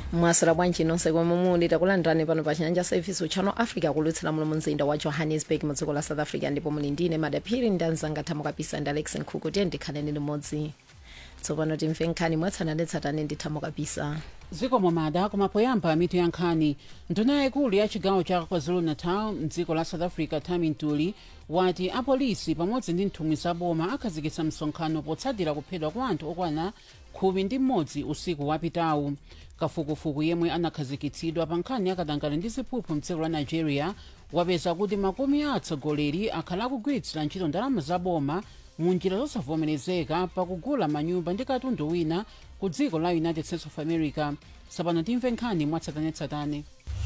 mwasira bwanji nonse komwe muli takulandirani pano pa chinyanja service channel africa kulutsira muno mumzinda wa johannesburg mu dziko la south africa ndipo muli ndine madaphiri ndi anzanga thamo kapisa ndi alex nkhuku tiye ndikhaleni limodzi tsopano timve nkhani mwatsatanetsatane ndi thamo kapisa zikomo mada koma poyamba mitu ya nkhani nduna yaikulu ya chigawo cha kwazulu-natal mdziko la south africa tami ntuli wati apolisi pamodzi ndi nthumwi zaboma akhazikitsa msonkhano potsatira kuphedwa kwa anthu okwana khumi ndi mmodzi usiku wapitawu kafukufuku yemwe anakhazikitsidwa pa nkhani yakatangale ndi ziphuphu mdziko la nigeria wapeza kuti makumi a atsogoleri akhala akugwiritsira ntchito ndalama zaboma mu njira zosavomerezeka pakugula manyumba ndi katundu wina ku dziko la united states of america tsopano timve nkhani mwatsatanetsatane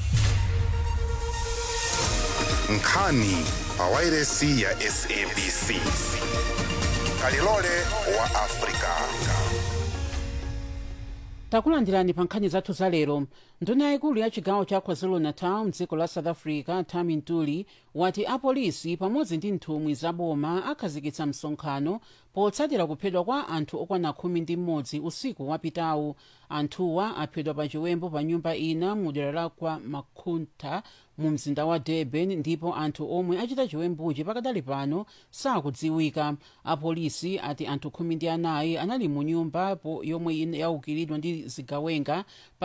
nkhani pa wairesi ya sabc kalilole wa afrika takulandirani pa nkhani zathu za lero nduna yaikulu ya chigawo cha kwazulu-natal mdziko la south africa tami ntuli wati apolisi pamodzi ndi nthumwi zaboma akhazikitsa msonkhano potsatira kuphedwa kwa anthu okwana khumi ndi mmodzi usiku wapitawu anthuwa aphedwa pa chiwembu pa nyumba ina mu dera la kwa makhunta mu mzinda wa durban ndipo anthu omwe achita chiwembuchi pakadali pano sakudziwika apolisi ati anthu khumi ndi anayi anali mu nyumba yomwe yaukiridwa ndi zigawenga